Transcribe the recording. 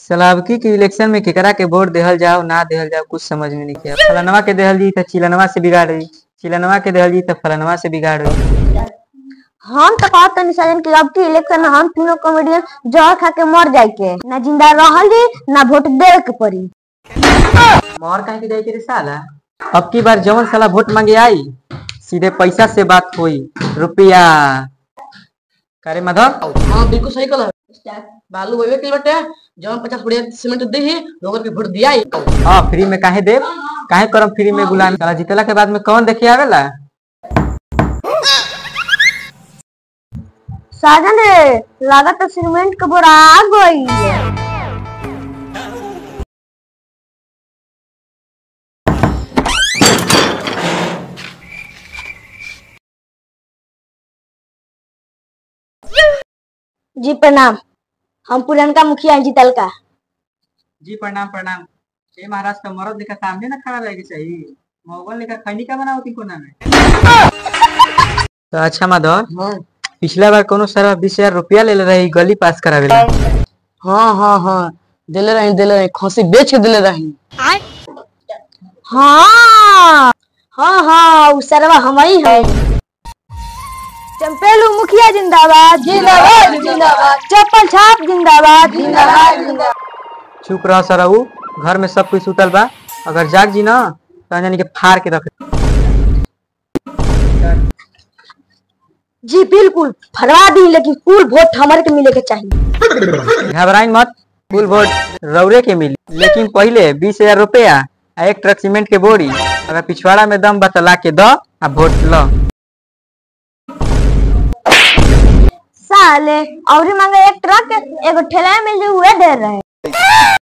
सलाबकी के इलेक्शन में केकरा के वोट देहल जाओ ना देहल जाओ कुछ समझ में नहीं किया फलनवा के देहल जी तो चिलनवा से बिगाड़ रही चिलनवा के देहल जी तो फलनवा से बिगाड़ रही हम तो कहत तनी सजन कि अब की इलेक्शन में हम तीनों कॉमेडियन जहर खा के मर जाए के ना जिंदा रहल जी ना वोट देवे के पड़ी मोर काहे के जाई के रे साला अब की बार जवन साला वोट मांगे आई सीधे पैसा से बात होई रुपया करे माधव हाँ बिल्कुल सही कल बालू वही के बटे जवन पचास बढ़िया सीमेंट दी ही लोगन के वोट दिया हाँ फ्री में काहे देव काहे करम फ्री में गुलाम साला जीतला के बाद में कौन देखे आवेला साजन रे लागत तो सीमेंट के बोरा आ गई जी प्रणाम हम पुरनका मुखिया जीतल का जी प्रणाम प्रणाम ये महाराज का मरद लेकर सामने ना खड़ा रहेगी चाहिए मोगल लेकर खैनी का बनावती कोना में तो अच्छा माधव हाँ पिछला बार कोनो सारा बीस हजार रुपया ले ले रही गली पास करावे ला हाँ हाँ हाँ दिले रही दिले रही खसी बेच के दिले रही हाँ हाँ हाँ उ सरवा हमारी है चंपेलू मुखिया जिंदाबाद जिंदाबाद जिंदाबाद चप्पल छाप जिंदाबाद जिंदाबाद जिंदाबाद चुप रह सरऊ घर में सब कुछ सुतल बा अगर जाग जी ना तो जानी के फाड़ के रख जी बिल्कुल फरवा दी लेकिन कुल वोट हमारे के मिले के चाहिए घबराई मत फुल वोट रौरे के मिली लेकिन पहले बीस हजार रुपया आ एक ट्रक सीमेंट के बोरी अगर पिछवाड़ा में दम बतला के द आ वोट लो साले और मांगे एक ट्रक एगो ठेला में जो हुए दे रहे